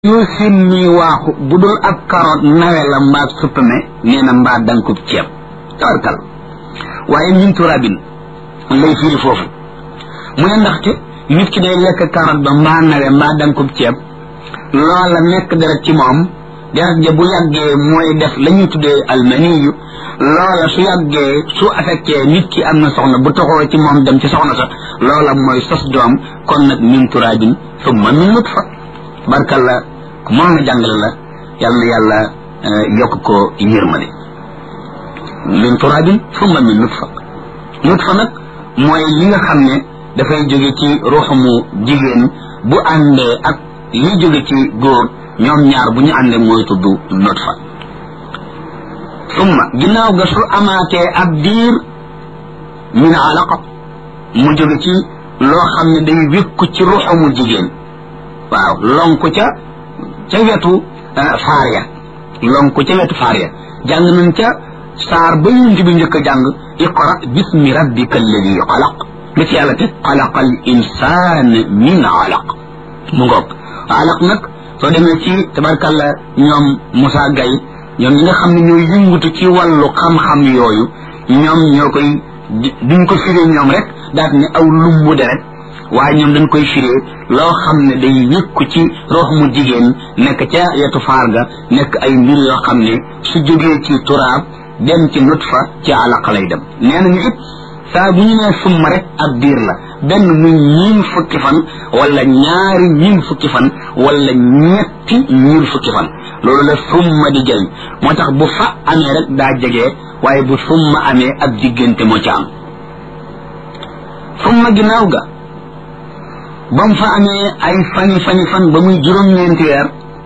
yoo seen ñuy waaxu bu dul ab karoot nawe la mbaa suppame nee na mbaa dankub ceeb tawarkal waaye min turabin lay firi foofu mu ne ndaxte nit ki day lekk karoot ba mbaa nawe mbaa dankub ceeb loola nekk deret ci moom deret ja bu yàggee mooy def la ñuy tuddee almaniyu loola su yàggee su affecté nit ki am na soxna bu toxoo ci moom dem ci soxna sa loola mooy sos doom kon nag min turabin summa min nutfa barkalla ku mën na jàngale la yal na yàlla yokk ko yërmande min turabin summa min nutfa nutfa nag mooy li nga xam ne dafay jóge ci ruuxamu jigéen bu àndee ak li jóge ci góor ñoom ñaar bu ñu àndee mooy tudd nutfa summa ginnaaw ga su amaatee ab diir min alaqa mu jóge ci loo xam ne day wékku ci ruuxamu jigéen waaw lonku ca ca wetu faar ya lonku ca wetu faar ya jàng nañ ca saar ba yunt bi njëkk a jàng iqra bismi rabbika alladi xalaq lu ci yàlla te xalaqa al insaan min alaq mu ngoog alaq nag soo demee ci tabarkalla ñoom Moussa Gaye ñoom ñi nga xam ne ñooy yëngutu ci wàllu xam-xam yooyu ñoom ñoo koy duñ ko firee ñoom rek daat ne aw lumbu deret waaye ñoom dañ koy firee loo xam ne day yëkku ci rox mu jigéen nekk ca yetu faar ga nekk ay mbir yoo xam ne su jógee ci turaab dem ci nutfa ci alaq lay dem nee nañu it saa bu ñu nee summa rek ab diir la benn muy ñiin fukki fan wala ñaari ñiin fukki fan wala ñetti ñiin fukki fan loolu la summa di jëriñ moo tax bu fa amee rek daa jege waaye bu summa amee ab diggante moo ca am summa ginnaaw ga ba mu fa amee ay fani fani fan ba muy juróom-ñeenti weer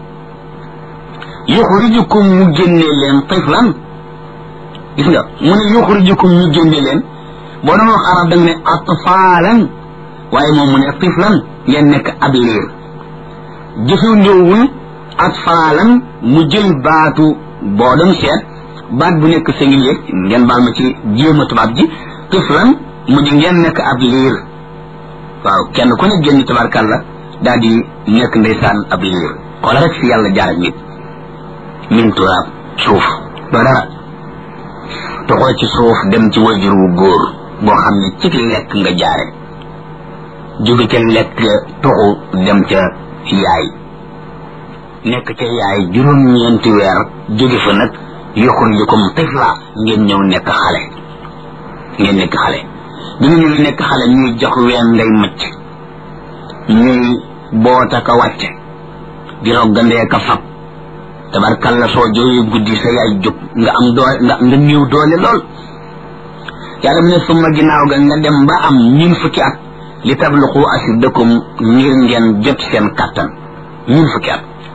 yuxrijukum mu génne leen tiflan gis nga mu ne yuxrijukum ñu génne leen boo doon wax arab da nga ne atfaalan waaye moom mu ne tiflan ngeen nekk ab liir jëfandoowul atfaalan mu jël baatu boo doon seet baat bu nekk singulier ngeen baal ma ci jéema tubaab ji tiflan mu di ngeen nekk ab liir waaw kenn ku ne génn tabarkàlla daal di nekk ndeysaan ab liir xoola rek fi yàlla jaar ak nit min turaab suuf doo dara toxoo ci suuf dem ci wajur wu góor boo xam ne ci lekk nga jaare jóge ca lekk toxu dem ca yaay nekk ca yaay juróom-ñeenti weer jóge fa nag yuxrijukum tifla ngeen ñëw nekk xale ngeen nekk xale bi nga ñëwee nekk xale ñuy jox ween ngay macc ñuy boota ka wàcce di roggandee ka fab tabarkalla soo jooyee guddi sa yaay jóg nga am doole nga nga néew doole lool yàlla mu ne suma ginnaaw ga nga dem ba am ñun fukki at li tabluqu asiddakum ngir ngeen jot seen kattan ñun fukki at